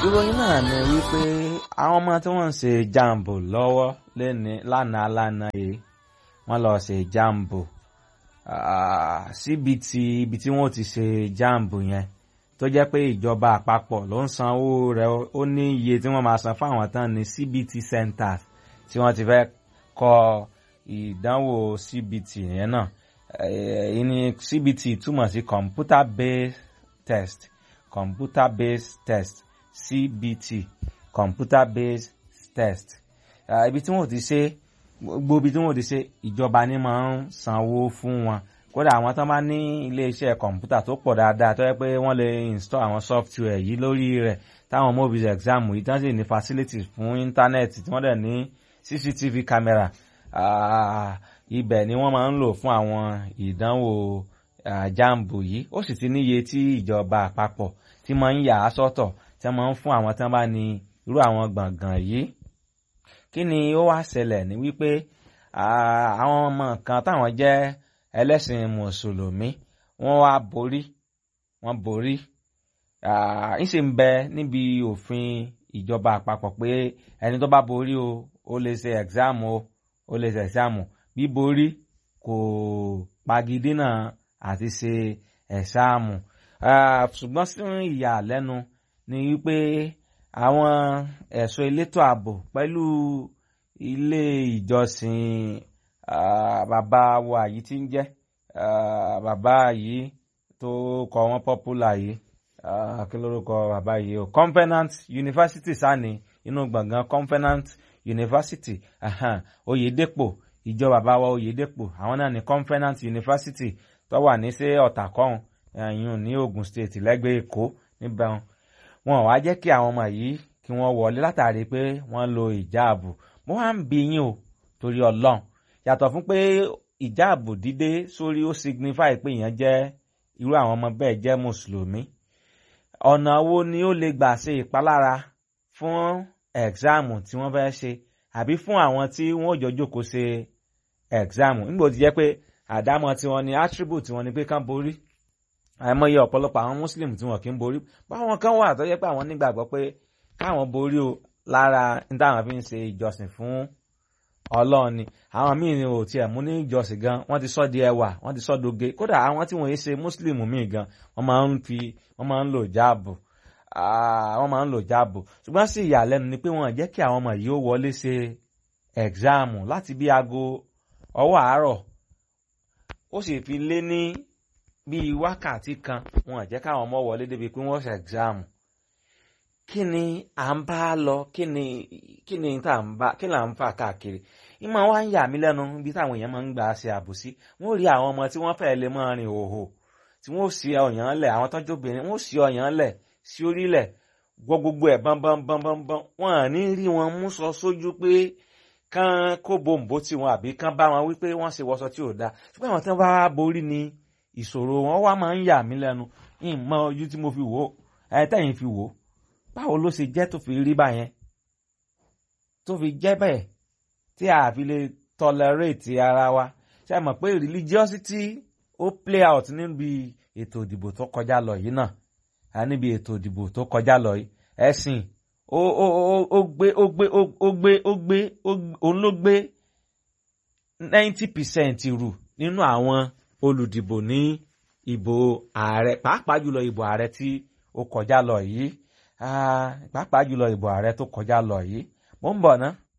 ìròyìn náà ni wípé àwọn ọmọ tí wọ́n ń ṣe jambo lọ́wọ́ lẹ́ni lánàá lánàá yìí wọ́n lọ ṣe jambo síbi tí ibi tí wọ́n ti ṣe jambo yẹn tó jẹ́ pé ìjọba àpapọ̀ ló ń sanwó rẹ̀ ó ní iye tí wọ́n máa san fún àwọn tán ní CBT centers tí wọ́n ti fẹ́ kọ́ ìdánwò CBT yẹn náà èyí ni CBT túmọ̀ sí computer based test computer based test CBT computer based test ibi tí wọ́n ti ṣe gbogbo ibi tí wọ́n ti ṣe ìjọba ni máa ń sanwó fún wọn kódà àwọn tó bá ní iléeṣẹ́ kọ̀ǹpútà tó pọ̀ dáadáa tó yẹ pé wọ́n lè install àwọn software yìí lórí rẹ̀ táwọn mobile exam yìí tán sì ní facilities fún íńtánẹ́ẹ̀tì tí wọ́n dẹ̀ ní CCTV camera ibẹ̀ ni wọ́n máa ń lò fún àwọn ìdánwò jambu yìí ó sì ti níye tí ìjọba àpapọ̀ tí máa ń yà á sọ́tọ̀ tí wọ́n máa ń fún àwọn tí wọ́n bá ní irú àwọn gbọ̀ngàn yìí kí ni ó wá ṣẹlẹ̀ ní wípé àwọn ọmọ kan táwọn jẹ́ ẹlẹ́sìn mùsùlùmí wọ́n wá borí wọ́n borí ìṣe ń bẹ níbi òfin ìjọba àpapọ̀ pé ẹni tó bá borí o ó lè ṣe exam o ó lè ṣe exam bí borí kò pagidínà àti ṣe exam ṣùgbọ́n sí ìyàlẹ́nu ni wípé àwọn ẹ̀ṣọ́ elétò ààbò pẹ̀lú ilé ìjọsìn bàbá wa yìí tí ń jẹ́ bàbá yìí tó kọ wọ́n popular yìí kí lórúkọ bàbá yìí o Covenant University sani inú gbọ̀ngàn Covenant University Oyèdèpọ̀ ìjọ bàbá wa Oyèdèpọ̀ àwọn náà ní Covenant University tó wà ní sí ọ̀tàkọ́hún ẹ̀yìn ní Ogun State lẹ́gbẹ̀ẹ́ Èkó níbẹ̀ wọn wá jẹ́ kí àwọn ọmọ yìí kí wọ́n wọlé látàrí pé wọ́n lo ìjáàbù mo wá ń bi yín o torí Ọlọ́run yàtọ̀ fún pé ìjáàbù dídé sórí ó signify pé èèyàn jẹ́ irú àwọn ọmọ bẹ́ẹ̀ jẹ́ mùsùlùmí ọ̀nà wo ni ó lè gbà ṣe ìpalára fún ẹ̀gzáàmù tí wọ́n fẹ́ ṣe àbí fún àwọn tí wọ́n jọ jókòó ṣe ẹ̀gzáàmù nígbà tí jẹ́ pé àdámọ̀ tiwọn ni attribute tiwọn ni pé kán borí àìmọye ọ̀pọ̀lọpọ̀ àwọn muslim tí wọn kì í borí báwọn kan wà tó jẹ́ pé àwọn nígbàgbọ́ pé káwọn borí o lára ní táwọn fi ń ṣe ìjọsìn fún ọlọ́run ni àwọn míì ni ò tiẹ̀ mú ní ìjọsìn gan wọ́n ti sọ́ di ẹwà wọ́n ti sọ́ doge kódà àwọn tí wọ́n yé ṣe muslim míì gan wọ́n máa ń fi wọ́n máa ń lò jáàbù wọ́n máa ń lò jáàbù ṣùgbọ́n sí ìyàlẹ́nu ni pé wọ́n jẹ́ kí àwọn ọmọ yìí ó wọlé ṣe ẹ̀gzáàmù láti bí aago ọwọ́ àárọ̀ ó sì fi lé ní bíi wákàtí kan wọ́n jẹ́ káwọn ọmọ wọlé débi pé wọ́n ṣe ẹ̀gzáàmù kí ni à ń bá lọ kí ni kí ni tá à ń bá kí là ń fà káàkiri ìmọ̀ wa ń yà mí lẹ́nu bí táwọn èèyàn máa ń gbà ṣe àbòsí wọ́n rí àwọn ọmọ tí wọ́n fẹ́ lè máa rìn òhò tí wọ́n sì ọ̀yàn lẹ̀ àwọn tọ́jú obìnrin wọ́n sì ọ̀yàn lẹ̀ sí orílẹ̀ gbọ́ gbogbo ẹ̀ bọ́nbọ́nbọ́nbọ́n wọ́n à ní rí wọn mú sọ sójú pé kán kó bòǹbò tí wọn àbí kán bá wọn wípé wọ́n ṣe wọṣọ tí ò dáa ṣùgbọ́n àwọn tí wọ́n bá borí ni ìṣòro wọn wá máa ń yà mí lẹ́nu ìmọ̀ ojú tí mo fi wò ẹ̀ tẹ̀yìn fi wò báwo ló ṣe jẹ́ tó fi rí báyẹn tó fi jẹ́ bẹ́ẹ̀ tí a fi lè tolerate ara wa ṣe mọ̀ pé religiosity ó play out níbi ètò ìdìbò tó kọjá lọ yìí náà níbi ètò ìdìbò tó kọjá lọ yìí ẹ̀sìn ó ó ó gbé ó gbé ó gbé ó gbé òun ló gbé ninety percent rù nínú àwọn olùdìbò ní ìbò ààrẹ pàápàá jùlọ ìbò ààrẹ tí ó kọjá lọ yìí pàápàá jùlọ ìbò ààrẹ tó kọjá lọ yìí mo ń bọ̀ ná